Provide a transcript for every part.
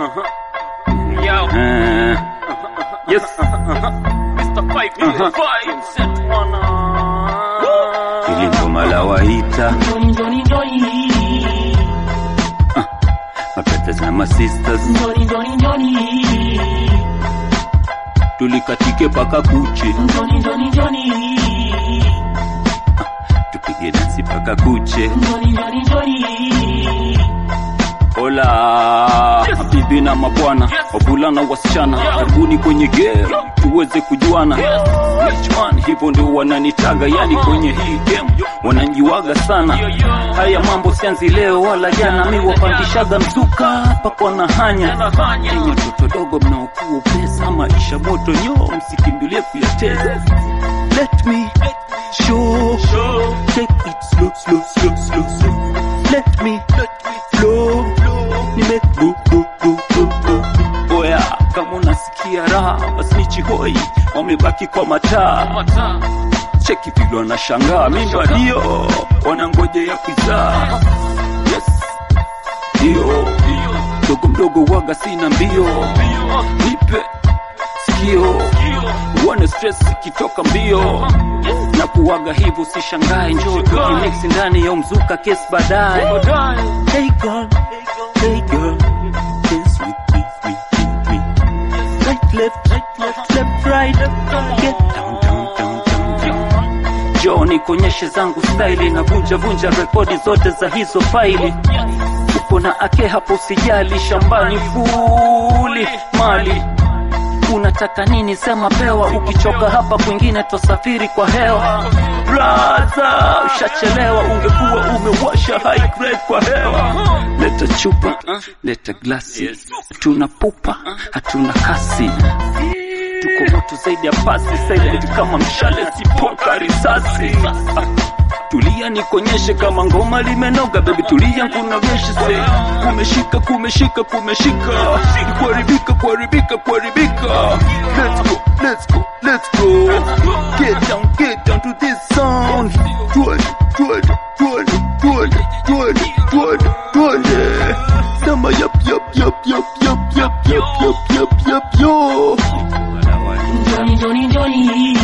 Yo, Eh, yes. Mr. Five, Mr. Five, set one. Hili ngoma la waita Njoni, njoni, njoni. mabrothers na masisters Njoni, njoni, njoni. tulikatike paka kuche Njoni, njoni, njoni. tupige dansi paka kuche Njoni, njoni, njoni. Hola mabibi na mabwana, wavulana wasichana, karibuni kwenye game tuweze kujuana. Which one? Hivyo ndio wananitaga, yani kwenye hii game wananjiwaga sana. Haya mambo sianzi leo wala jana, mi wapandishaga mzuka pakwa na hanya. Enyi watoto dogo mnaokuwa pesa, maisha moto nyo, msikimbilie kuyateza. Let me show, take it slow, slow, slow, slow, slow. Let me flow, nime go, go, go, go, go. Oya, kama unasikia raha, wasnichi hoi wamebaki kwa mataa. Cheki vile wanashangaa, mi ndo ndio wanangojea kuzaa. Yes, ndio mdogo mdogo waga sina mbio, nipe sikio uone stress ikitoka mbio na kuwaga hivyo, sishangae, njoo tujimix ndani ya mzuka kes baadaye. Hey girl, hey girl, dance with me, me, me, me. Right, left, right, left, left, right. Get down, down, down, down, down. Njoo nikonyeshe zangu staili na vunja vunja rekodi zote za hizo faili. Uko na ake hapo, usijali, shambani fuli mali unataka nini? Sema pewa. Ukichoka hapa kwingine tosafiri kwa hewa. Braza, ushachelewa, ungekuwa umewasha high grade kwa hewa. Leta chupa, leta glasi, hatuna pupa, hatuna kasi tuko moto zaidi ya pasi, silent kama mshale, sipoka risasi. Tulia nikonyeshe kama ngoma limenoga, baby tulia nkunogeshe se kumeshika kumeshika kumeshika kuharibika kuharibika kuharibika let's go let's go let's go get down get down to this sound twende twende twende twende twende twende twende sema yap yap yap yap yap yap yap yap yap yap yo Njoni, njoni, njoni.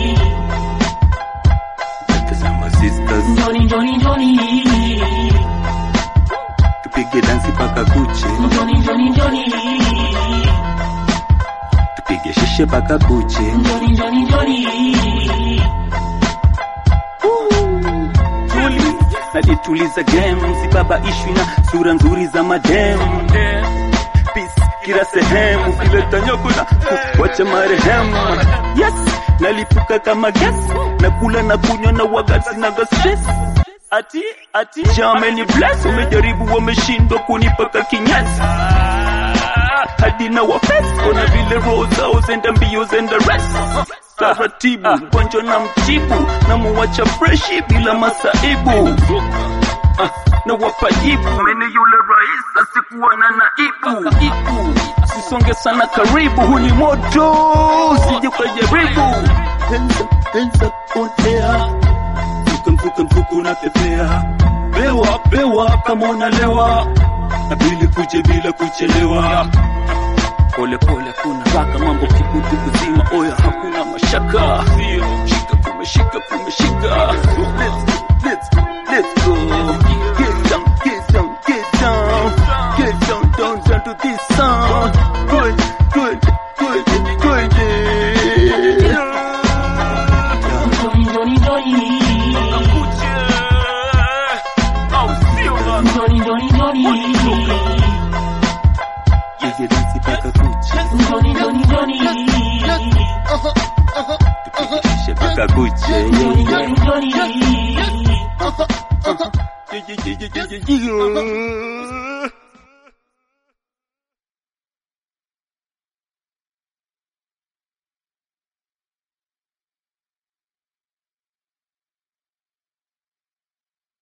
Tazama sisters Njoni, njoni, njoni. tupige dansi paka kuche Njoni, njoni, njoni. tupige shishe paka kuche Njoni, njoni, njoni. tuli nalituliza game sibaba ishwi na sura nzuri za madem Peace kila sehemu kileta nyoko na wacha marehemu yes nalipuka kama gas nakula na kunywa na wagati na stress ati ati jameni bless umejaribu wameshindwa kunipaka kinyasi hadi na wafesi ona vile roho zao zenda mbio zenda rest taratibu mgonjwa na mtibu na muwacha freshi bila masaibu Ah, na wapajibu mene yule rais asikuwa na naibu Ibu. sisonge sana karibu huu ni moto sije ukajaribu Hands up, hands up on air. mfuka mfuka mfuka unapepea bewa bewa kama unalewa na bili kuje bila kuchelewa pole pole kuna raka mambo kibutu kuzima oya hakuna mashaka shika kumeshika kumeshika let's go let's go let's go get down get down get down get down down down to this sound good good good good Njoni, njoni, njoni. Njoni, njoni, njoni. Pige dansi paka kuche Njoni, njoni, njoni. tupige paka kuche Njoni, njoni, njoni. yeah, yeah, yeah, yeah, yeah, yeah.